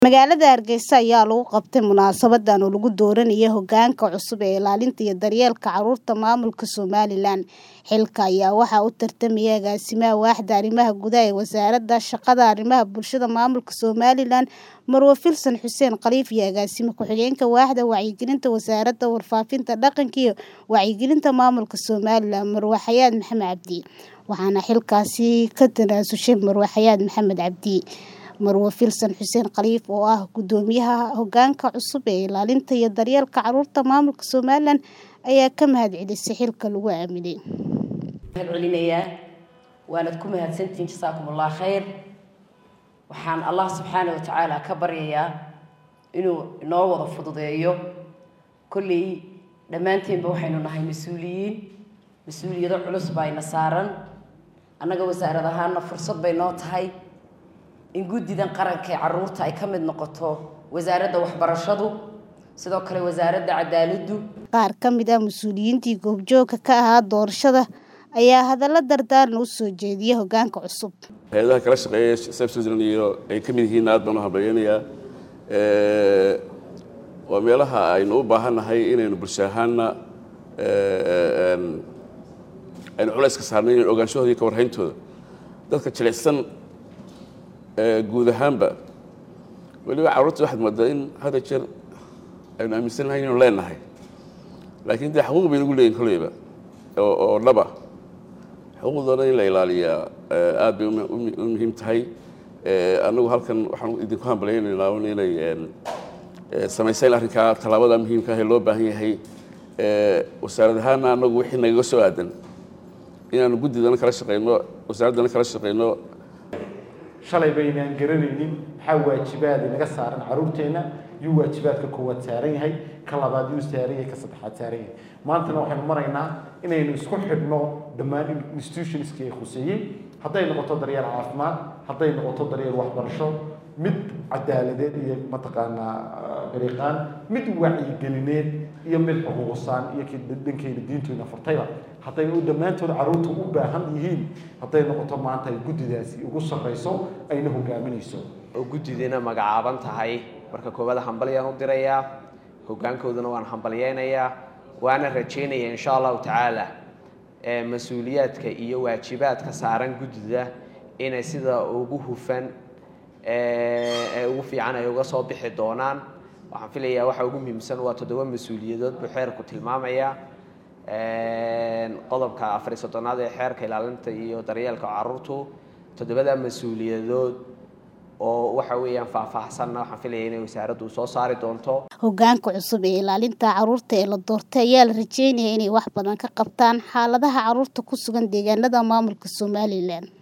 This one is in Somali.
Magaalada Hargeysa ayaa lagu qabtay munaasabadan oo lagu dooranayay hoggaanka cusub ee ilaalinta iyo daryeelka carruurta maamulka Somalilan. Xilka ayaa waxaa u tartamaya agaasimaha waaxda arrimaha gudaha ee wasaaradda shaqada arrimaha bulshada maamulka Somalilan Marwo Filsan Xuseen Khaliif iyo agaasime ku-xigeenka waaxda wacyigelinta wasaaradda warfaafinta dhaqanka iyo wacyigelinta maamulka Somalilan Marwo Xayaat Maxamed Cabdi. Waxaana xilkaasi ka tanaasushay Marwo Xayaat Maxamed Cabdi. Marwo Filsan Xuseen Khaliif oo ah guddoomiyaha hoggaanka cusub ee ilaalinta iyo daryeelka carruurta maamulka Somalilan ayaa ka mahadcelisay xilka lagu aaminay. mahad celinayaa waanad ku mahadsantihiin jasaakumullah khayr waxaan allah subxaana wa tacaala ka baryayaa inuu inoo wada fududeeyo kolley dhammaanteenba waxaynu nahay mas-uuliyiin mas-uuliyado culus baa ina saaran annaga wasaarad ahaana fursad bay noo tahay in guddidan qaranka ee carruurta ay ka mid noqoto wasaaradda waxbarashadu sidoo kale wasaaradda cadaaladdu Qaar ka mid ah mas'uuliyiintii goobjoogka ka ahaa doorashada ayaa hadallo dardaaran u soo jeediyay hoggaanka cusub. hay-adaha kala shaqeeya South Switzerland iyo ay ka mid yihiin aad baan u hambaleynayaa Ee, waa meelaha aynu u baahannahay inaynu bulsho ahaanna ee, een, aynu culays ka saarnay inaynu ogaanshahooda iyo ka warhayntooda dadka jilicsan ee, guud ahaanba weliba carruurta waxaad moodaa in hadda jeer aynu aaminsanahay inaynu leenahay laakiin dee xuquuq bay nagu leeyihin kolleyba oo oo dhaba xuquuqdoona in la ilaaliyaa ee, aad bay u mu- u muhiim tahay Ee, anagu halkan waxaan idinku hambaleynaynaa un inay een, ee, samayseen arrinkaa tallaabada muhiimka ah ee loo baahan yahay Ee, wasaarad ahaana anagu wixii nagaga soo aadan inaanu guddidana kala shaqeyno wasaaraddana kala shaqeyno shalay baynaan garanaynin maxaa waajibaad inaga saaran carruurteenna yuu waajibaadka koowaad saaran yahay ka labaad yuu saaran yahay ka saddexaad saaran yahay maantana waxaynu maraynaa inaynu isku xidhno dhammaan institutionskii ay khuseeyey hadday noqoto daryeel caafimaad hadday noqoto daryeel waxbarasho mid cadaaladeed iyo mataqaanaa dariiqaan mid wacyigelineed iyo mid xuquuqsaan iyo kii dhankeyna diintooda furtayba hadday u dhammaantood carruurta u baahan yihiin hadday noqoto maanta ay guddidaasi ugu sarreyso ayna hogaaminayso oo guddidiina magacaaban tahay marka koowaad hambalyaan u dirayaa hoggaankoodana waan hambalyeynayaa waana rajaynayaa insha allahu tacaala ee mas-uuliyaadka iyo waajibaadka saaran guddida inay sida ugu hufan ee ee ugu fiican ay uga soo bixi doonaan waxaan filayaa waxa ugu muhiimsan waa toddoba mas-uuliyadood buu xeerku tilmaamaya Een, qodobka afar iyo soddonaad ee xeerka ilaalinta iyo daryeelka carruurtu toddobada mas-uuliyadood oo waxa weeyaan faahfaahsanna waxaan filaya inay wasaaraddu soo saari doonto Hoggaanka cusub ee ilaalinta carruurta ee la doortay ayaa la rajeynayaa inay wax badan ka qabtaan xaaladaha carruurta ku sugan deegaanada maamulka Somalilan.